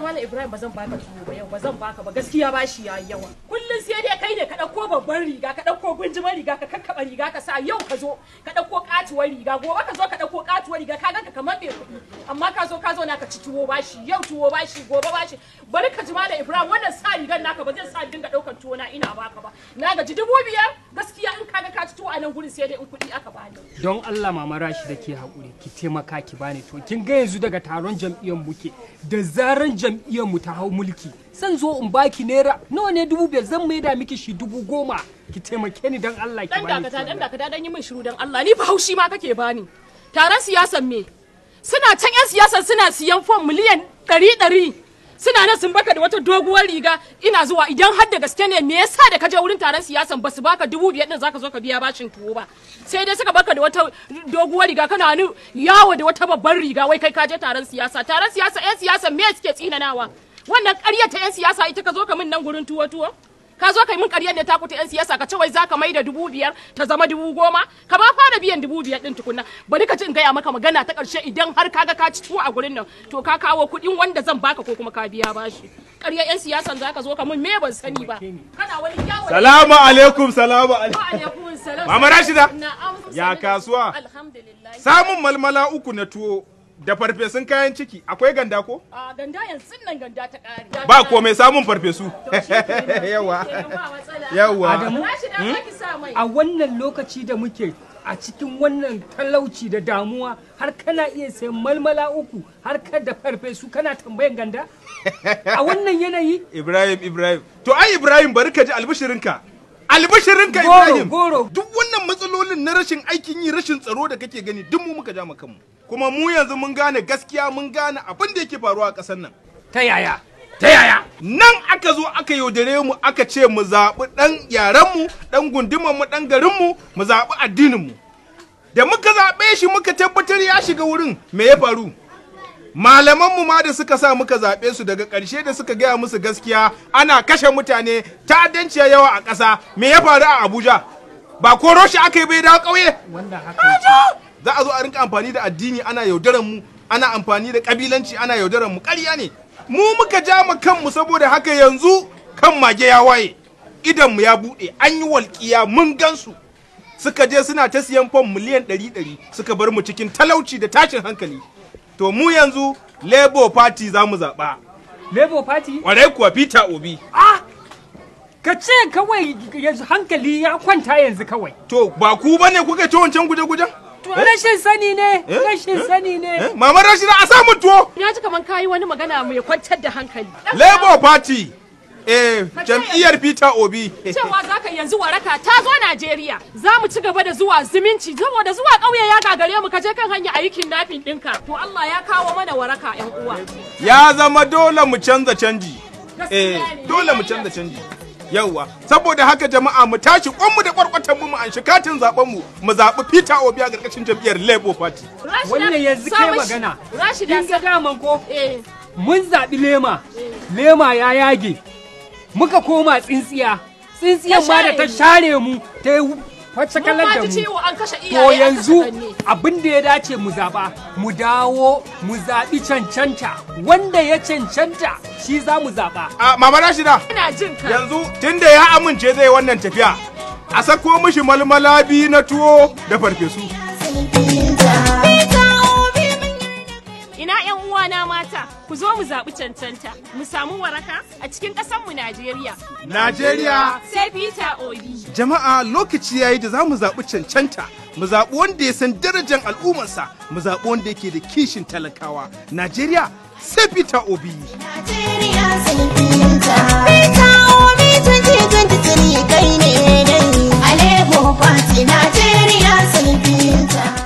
malam Ibrahim ba zan baka tuwo ba yau ba zan baka ba gaskiya ba shi yayi yawa kullun sai dai kai ne ka dauko babban riga ka dauko gunjimar riga ka kakkaba riga ka sa yau ka zo ka dauko katuwar riga gobe ka zo ka dauko katuwar riga ka ganka kamar bai kuɗi amma ka zo ka zo na ka ci tuwo bashi yau tuwo bashi gobe bashi bari ka ji malam Ibrahim wannan sa rigar naka ba zan sa dinga daukar tuwo na ina baka ba na gaji dubu biyar gaskiya in kaga ka ci tuwo a nan gurin sai dai in kuɗi aka bani don Allah mama Rashi da ke haƙuri ki taimaka ki bani to kin ga yanzu daga taron jam'iyyar muke da zaran jam'iyyar mu ta hau mulki zan zo in baki naira nawa ne dubu biyar zan maida miki shi dubu goma ki taimake ni don Allah ki dan bani dakata dan tuwo. dakata dan yi min shiru dan Allah ni fa haushi ma kake bani taron siyasan me suna can yan siyasan suna siyan fom miliyan ɗari ɗari suna nan sun baka da wata doguwar riga ina zuwa idan har da gaske ne me yasa da ka je wurin taron siyasan ba su baka dubu biyar din zaka zo ka biya bashin tuwo ba sai dai suka baka da wata doguwar riga kana ni yawo da wata babbar riga wai kai ka je taron siyasa taron siyasa yan siyasan me suke tsinanawa wannan ƙarya ta yan siyasa ita ka zo ka min nan gurin tuwo tuwo ka zo ka yi min ƙaryar ne ta kuta 'yan siyasa ka ce wai za ka mai da dubu biyar ta zama dubu goma ka ba fara biyan dubu biyar ɗin tukunna bari ka ci in gaya maka magana ta ƙarshe idan har ka ga ka ci tuwo a gurin nan to ka kawo kuɗin wanda zan baka ko kuma ka biya bashi ƙaryar 'yan siyasan za ka zo ka min me ban sani ba kana wani yawo Salamu alaikum, salamu alaikum. Wa alaikum salam. Mama Rashida? Na'am. Ya kasuwa? Alhamdulillah. Samun malmala uku na tuwo da farfesun kayan ciki akwai ganda ko? A ganda yanzu nan ganda ta ƙare. Ba komai samun farfesu. Yawa. Yawa. Adamu? Rashida za ki sa mai. a wannan lokaci da muke a cikin wannan talauci da damuwa har kana iya sayan malmala uku har ka da farfesu kana tambayan ganda a wannan yanayi Ibrahim, Ibrahim. To ai Ibrahim bari ka ji albishirinka. Albishirinka Goro, Ibrahim. goro. Duk wannan matsalolin na rashin aikin yi, rashin tsaro da kake gani duk mu muka ja mu kanmu. Kuma mu yanzu mun gane gaskiya mun gane abin da yake faruwa a ƙasar nan. ta yaya Ta yaya? Nan aka zo aka yaudare mu aka ce mu zaɓi ɗan yarenmu, ɗan gundumanmu, ɗan garinmu, mu zaɓi addininmu. Da muka zaɓe shi muka tabbatar ya shiga wurin me ya faru? Malamanmu ma da suka sa muka zaɓe su daga ƙarshe da suka gaya musu gaskiya ana kashe mutane ta'addanci ya yawa a ƙasa me ya faru a Abuja? Ba koro shi aka yi bai dawo ƙauye? wannan haka yake. za a zo a rinka amfani da addini ana yaudaran mu ana amfani da kabilanci ana yaudaran mu ƙarya ne mu muka ja mu kanmu saboda haka yanzu kan mage ya waye idan mu ya buɗe an yi walƙiya mun gansu suka je suna ta siyan fam miliyan ɗari ɗari suka bar mu cikin talauci da tashin hankali to mu yanzu labour party za mu zaɓa labour party ƙwarai kuwa peter obi ka ce kawai yanzu hankali ya kwanta yanzu kawai to ba ku bane kuka ci wancan guje-gujen To, rashin sani ne Eh? rashin sani ne eh? mama rashida a samun tuwo Ya ji kaman kayi wani magana mai kwantar da hankali. labour party eh jam'iyyar peter obi cewa za ka yanzu waraka ta zo Najeriya za mu ci gaba da zuwa zumunci saboda zuwa ƙauye ya gagare mu ka je kan hanya a yi kidnapping ɗinka to Allah ya kawo mana waraka ƴan uwa ya zama dole mu canza canji eh Gaskiya ne. dole mu canza canji yauwa saboda haka jama'a mu tashi kwanmu da kwarkwatan mu mu an shi katin zaben mu mu zaɓi Peter Obi a ƙarƙashin jam'iyyar Labour Party Rashida, wannan yanzu sa kai mishi- magana Rashida kin ga sa daman ko eh mun zaɓi lema lema ya yage muka koma tsintsiya tsintsiyan ma da ta share mu ta yi wacce mun kalar ma da ji mu ciwo an kashe to iyaye an kashe yanzu kanne. abin da ya dace mu zaɓa mu dawo mu zaɓi cancanta wanda ya cancanta shi za mu zaɓa a mama Rashida ina jin ka yanzu tunda ya amince zai wannan tafiya a sako mishi malmala biyu na tuwo da farfesu ina ƴan uwana mata ku zo mu zaɓi cancanta mu samu waraka a cikin ƙasarmu Najeriya Najeriya sai Peter Obi jama'a lokaci yayi da za mu zaɓi cancanta mu zaɓi wanda ya san darajar al'ummarsa mu zaɓi wanda yake da kishin talakawa Najeriya sai Peter Obi Najeriya sulfinta. Peter Obi 2023 kai ne dai. Alebo Party Najeriya sulfinta.